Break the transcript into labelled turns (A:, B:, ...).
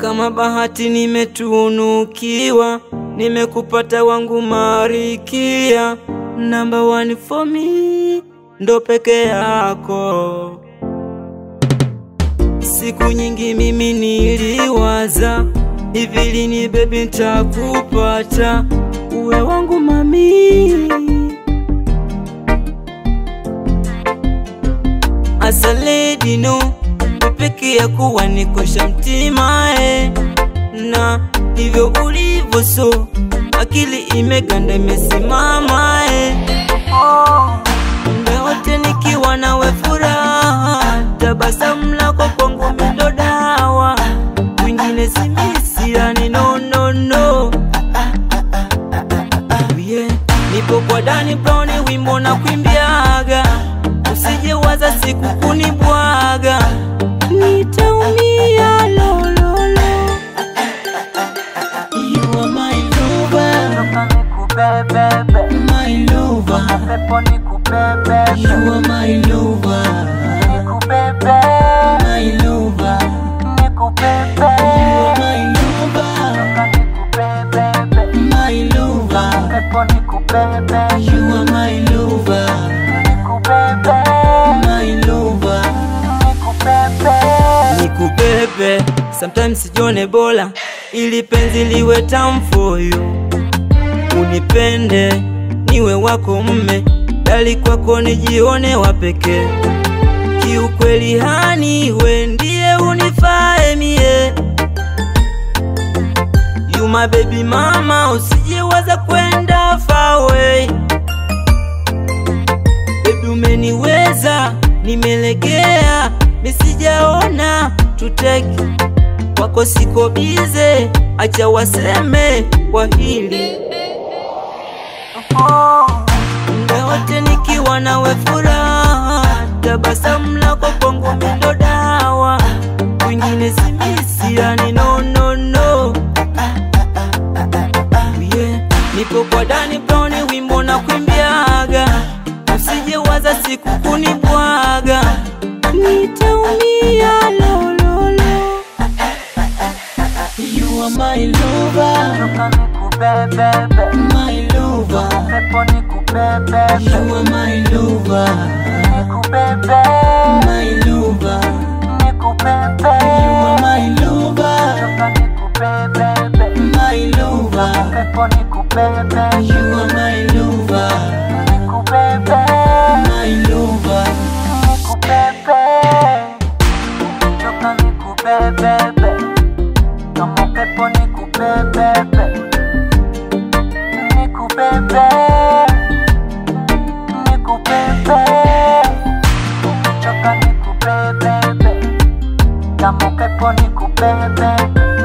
A: kama bahati nimetunukiwa, nimekupata wangu marikia, number one for me, ndo peke yako. Siku nyingi mimi niliwaza hivi lini baby nitakupata uwe wangu mami. Asa lady no peke ya kuwa nikosha mtima eh. Na hivyo ulivyo so akili imeganda imesimama eh. Muda wote nikiwa nawe furaha, tabasamu lako kwangu ndo dawa, mwingine simisiani no no no yeah. Nipo kwa Dani Brown, wimbo na kuimbiaga, usije waza siku kunibwaga, nitaumia lololo. You are my lover, my lover. You are my lover, my lover. You are my lover, my lover. You are my lover, my lover. Nikubebe, sometimes sijione bora, ili penzi liwe tamu for you. Unipende, niwe wako mme, dali kwako nijione wa pekee. Kiukweli hani, we ndiye unifae mie. You my baby mama, usijiwaza kwenda far away. Baby umeniweza, nimelegea, misijaona tuteki kwako siko bize, acha waseme kwa hili muda wote nikiwa nawe furaha, tabasamu lako kwangu ndo dawa, wengine simisiani no no no yeah. Nipo kwa Dani Brown, wimbo na kuimbiaga, usije waza siku kunibwaga, nitaumia lololo. You are my lover, my lover. You are my lover, my lover. You are my lover, my lover. You are my lover, my lover.
B: Kama upepo nikubebebe, nikubebe, nikubebe, choka nikubebebe, kama upepo nikubebebe